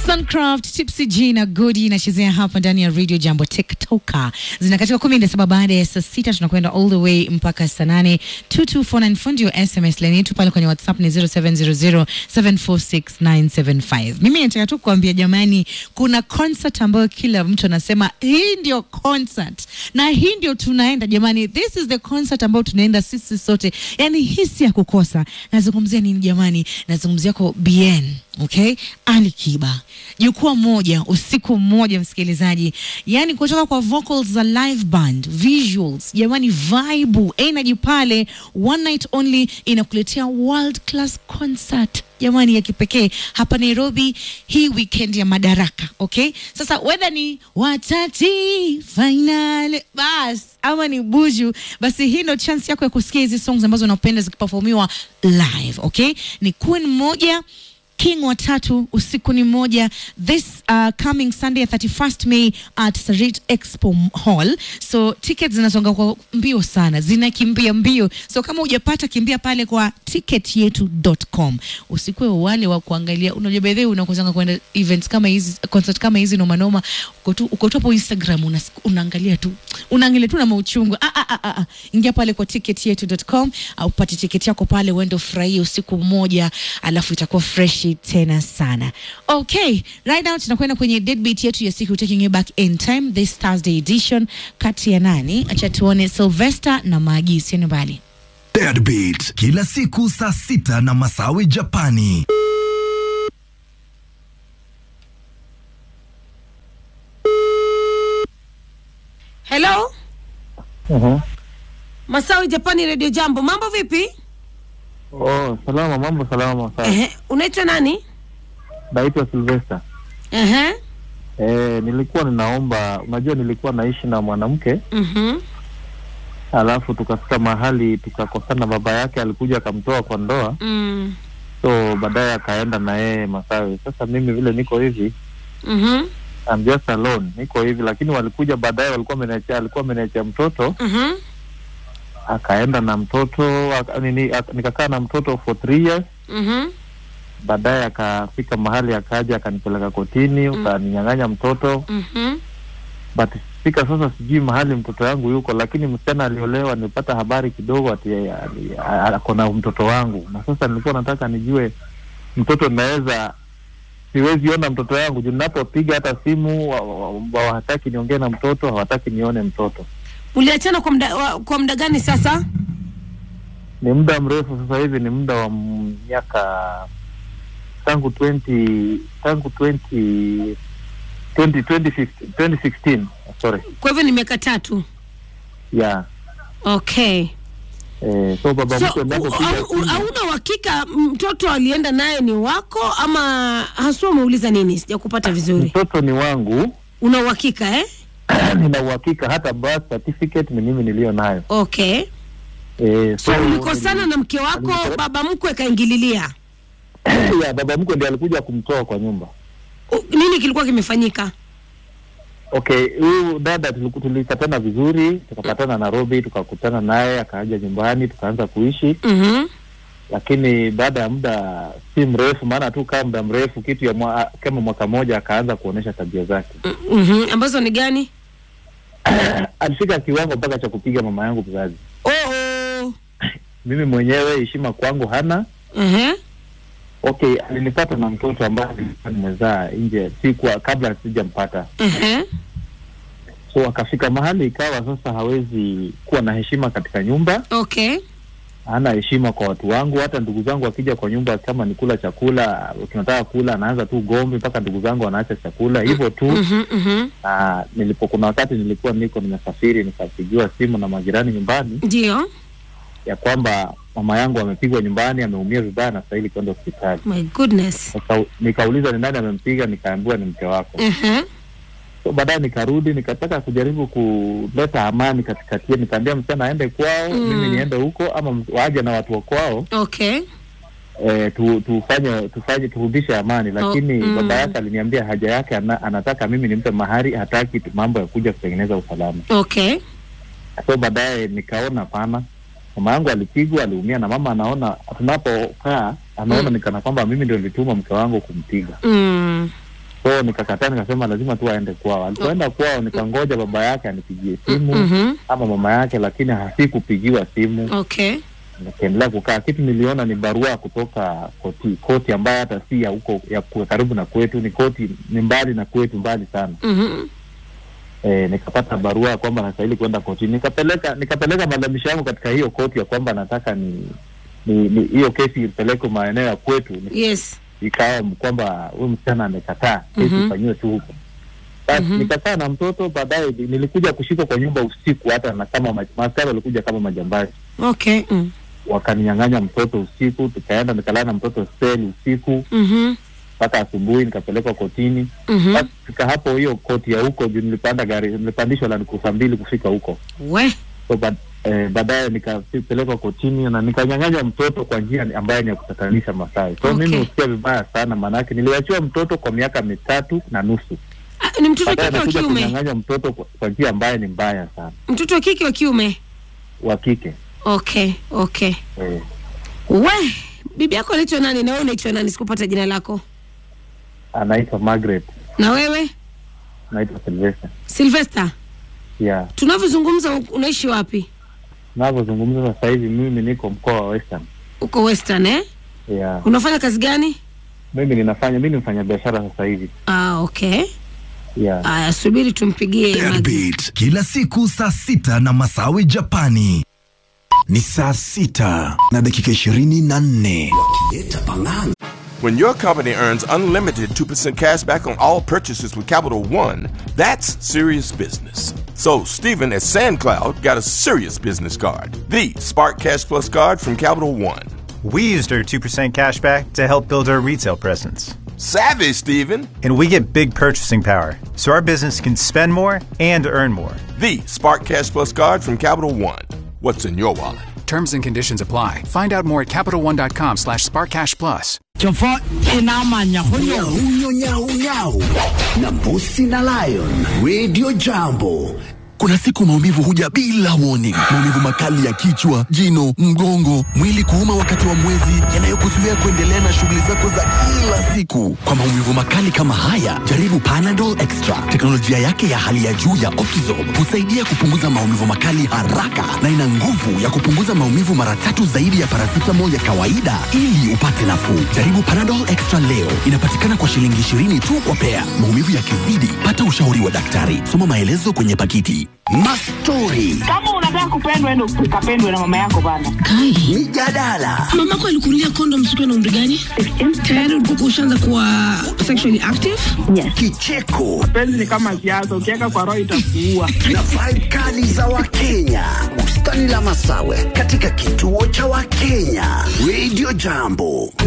Suncraft, Tipsy G na Godi inachezea hapa ndani ya Radio Jambo TikToker. Zinakatika kumi na saba baada ya saa sita tunakwenda all the way mpaka saa nane. 2249 fundi wa SMS line yetu pale kwenye WhatsApp ni 0700746975. Mimi nataka tu kuambia jamani, kuna concert ambayo kila mtu anasema hii ndio concert na hii ndio tunaenda jamani, this is the concert ambayo tunaenda sisi sote, yani hii si ya kukosa. Nazungumzia nini jamani? Nazungumzia kwa BN Okay, Ali Kiba, jukwaa moja, usiku mmoja, msikilizaji, yani kutoka kwa vocals za live band, visuals, jamani, vibe, energy pale, one night only, inakuletea world class concert jamani ya kipekee hapa Nairobi hii weekend ya Madaraka. Okay, sasa whether ni watati final bas ama ni buju, basi hii ndo chance yako ya kusikia hizi songs ambazo unapenda zikiperformiwa live. Okay, ni Queen moja King watatu usiku ni moja this uh, coming Sunday 31st May at Sarit Expo Hall. So tickets zinasonga kwa mbio sana, zinakimbia mbio. So kama hujapata kimbia pale kwa ticketyetu.com. Usikuwe wale wa kuangalia, unajua by the way unakozanga kwenda events kama hizi, concert kama hizi noma noma, uko tu uko tu hapo Instagram una, unaangalia tu unaangalia tu na mauchungu. Ah, ah, ah, ah. Ingia pale kwa ticketyetu.com au upate tiketi yako pale uende ufurahie usiku mmoja, alafu itakuwa fresh tena sana. Okay, right now tunakwenda kwenye deadbeat yetu ya siku taking you back in time this Thursday edition kati ya nani? Acha tuone Sylvester na Magi, sieni mbali. Deadbeat kila siku saa sita na Masawi Japani. Hello, Mhm. Masawi Japani Radio Jambo, mambo vipi? Oh, salama, mambo salama. Sawa. Ehe, unaitwa nani? Naitwa Sylvester. Ehe, Eh, nilikuwa ninaomba, unajua nilikuwa naishi na mwanamke mhm, alafu tukafika mahali tukakosana, baba yake alikuja akamtoa kwa ndoa, mm, so baadaye akaenda na yeye Masawi. Sasa mimi vile niko hivi, mhm, I'm just alone, niko hivi, lakini walikuja baadaye, walikuwa ameniachia, alikuwa ameniachia mtoto, mhm, akaenda na mtoto aka, nini, aka, nikakaa na mtoto for three years mhm, baadaye akafika mahali akaja akanipeleka kotini, Mm. ukaninyang'anya mtoto mhm, but fika sasa, sijui mahali mtoto yangu yuko, lakini msichana aliolewa, nilipata habari kidogo ati ali- a- ako na mtoto wangu, na sasa nilikuwa nataka nijue mtoto naweza siwezi ona mtoto yangu juu ninapopiga hata simu wa- wa- wa- hawataki niongee na mtoto, hawataki nione mtoto. uliachana kwa muda wa- kwa muda gani sasa? Ni muda mrefu sasa hivi, ni muda wa miaka tangu 20 tangu 20 20 2015 2016 sorry Kwa hivyo ni miaka tatu. yeah Okay. eh, so baba So, mtu u- anapopiga au- u- simu hauna uhakika mtoto alienda naye ni wako ama haswa umeuliza nini? Sijakupata vizuri. mtoto ni wangu Una uhakika eh? nina uhakika hata birth certificate ni mimi niliyo nayo Okay. eh, So ulikosana na mke wako, baba mkwe kaingililia. ya baba mkwe ndiye alikuja kumtoa kwa nyumba U- Nini kilikuwa kimefanyika? okay huyu dada tuliku- tulikatana vizuri tukapatana Nairobi tukakutana naye akaja nyumbani tukaanza kuishi Mhm. lakini baada ya muda si mrefu maana tu kaa muda mrefu kitu ya mwa, kama mwaka mmoja akaanza kuonyesha tabia zake Mhm. Ambazo ni gani? alifika kiwango mpaka cha kupiga mama yangu mzazi Oh, oh. mimi mwenyewe heshima kwangu hana Mhm. okay alinipata na mtoto ambaye nilikuwa nimezaa nje si kwa kabla sijampata Mhm. so akafika mahali ikawa sasa hawezi kuwa na heshima katika nyumba Okay. hana heshima kwa watu wangu hata ndugu zangu wakija kwa nyumba kama ni kula chakula tunataka kula anaanza tu gomvi mpaka ndugu zangu wanaacha chakula hivyo tu Mhm. Mhm. na nilipo kuna wakati nilikuwa niko nimesafiri nikapigiwa simu na majirani nyumbani Ndio. ya kwamba mama yangu amepigwa nyumbani ameumia vibaya na stahili kwenda hospitali My goodness. Nika, nikauliza ni nani amempiga nikaambiwa ni mke wako Mhm. so baadaye nikarudi nikataka kujaribu kuleta amani katikati yetu. nikaambia msichana aende kwao Mm. mimi niende huko ama m- waje na watu wa kwao Okay. eh, tu, tufanye tufanye turudishe amani lakini Oh, mm. baba yake aliniambia haja yake ana, anataka mimi nimpe mahari hataki tu- mambo ya kuja kutengeneza usalama Okay. so baadaye nikaona pana mama yangu alipigwa aliumia na mama anaona tunapokaa anaona Mm. nikana kwamba mimi ndio nilituma mke wangu kumpiga Mm. so nikakataa nikasema lazima tu aende kwao alipoenda kwao nikangoja baba yake anipigie simu Mhm. ama mama yake lakini hasikupigiwa simu Okay. nikaendelea kukaa kitu niliona ni barua kutoka koti koti ambayo hata si ya huko ya ku- karibu na kwetu ni koti ni mbali na kwetu mbali sana Mhm. e, nikapata barua ya kwamba nastahili kwenda kotini nikapeleka nikapeleka malalamisho yangu katika hiyo koti ya kwamba nataka ni ni ni- hiyo kesi ipelekwe maeneo ya kwetu Ni- Yes. ikawa kwamba huyu msichana amekataa kesi Mhm. ifanyiwe tu huko basi Mhm. nikakaa na mtoto baadaye ni- nilikuja kushikwa kwa nyumba usiku hata na kama ma- maaskari walikuja kama majambazi Okay. Mm. wakaninyang'anya mtoto usiku tukaenda nikalala na mtoto seli usiku Mhm. mpaka asubuhi nikapelekwa kotini Mhm. basi fika hapo hiyo koti ya huko juu nilipanda gari nilipandishwa Land Cruiser mbili kufika huko We. so ba, eh, baadaye nikapelekwa kotini na nikanyang'anya mtoto kwa njia ni- ambayo ni ya kutatanisha Masai so Okay. mimi husikia vibaya sana maanake niliwachiwa mtoto kwa miaka mitatu na nusu Ah, Ni mtoto wa baadaye kike wa nakuja kiume? kunyang'anya mtoto kwa, kwa njia ambayo ni mbaya sana Mtoto wa kike wa kiume? wa kike Okay. Okay. eh, We. Bibi yako anaitwa nani na wewe unaitwa nani? Sikupata jina lako. anaitwa Margaret Na wewe? anaitwa Sylvester Sylvester. yeah Tunavyozungumza u- unaishi wapi? navyozungumza sasa hivi mimi niko mkoa wa Western Uko Western eh? yeah Unafanya kazi gani? mimi ninafanya mimi ni mfanya biashara sasa hivi Ah, okay. yeah Aya, subiri tumpigie Magi. Deadbeat kila siku saa sita na Masawi Japani. Ni saa sita na dakika ishirini na nne. Wakileta pang'anga. When your company earns unlimited 2% cash back on all purchases with Capital One, that's serious business. So, Stephen at SandCloud got a serious business card the Spark Cash Plus card from Capital One. We used our 2% cash back to help build our retail presence. Savvy, Stephen! And we get big purchasing power, so our business can spend more and earn more. The Spark Cash Plus card from Capital One. What's in your wallet? Terms and conditions apply. Find out more at CapitalOne.com slash SparkCashPlus. Jofo inamanya hunyo Nyau, nyau, nyau. na Mbusi na Lion Radio Jambo. Kuna siku maumivu huja bila warning. Maumivu makali ya kichwa, jino, mgongo, mwili kuuma wakati wa mwezi, yanayokuzuia kuendelea na shughuli zako za kila siku. Kwa maumivu makali kama haya, jaribu Panadol Extra. Teknolojia yake ya hali ya juu ya Optizorb husaidia kupunguza maumivu makali haraka na ina nguvu ya kupunguza maumivu mara tatu zaidi ya paracetamol ya kawaida ili upate nafuu. Jaribu Panadol Extra leo. Inapatikana kwa shilingi 20 tu kwa pea. Maumivu yakizidi, pata ushauri wa daktari. Soma maelezo kwenye pakiti. Mastori, kama unataka kupendwa endo ukapendwe na mama yako bana mijadala, Mamako alikunulia kondom siku na umri gani? Tayari ulikuwa ushaanza kuwa sexually active? kicheko penzi ni kama siasa ukiweka kwa roho itakuua na vibe kali za Wakenya. Bustani la Masawe katika kituo cha Wakenya. Radio Jambo.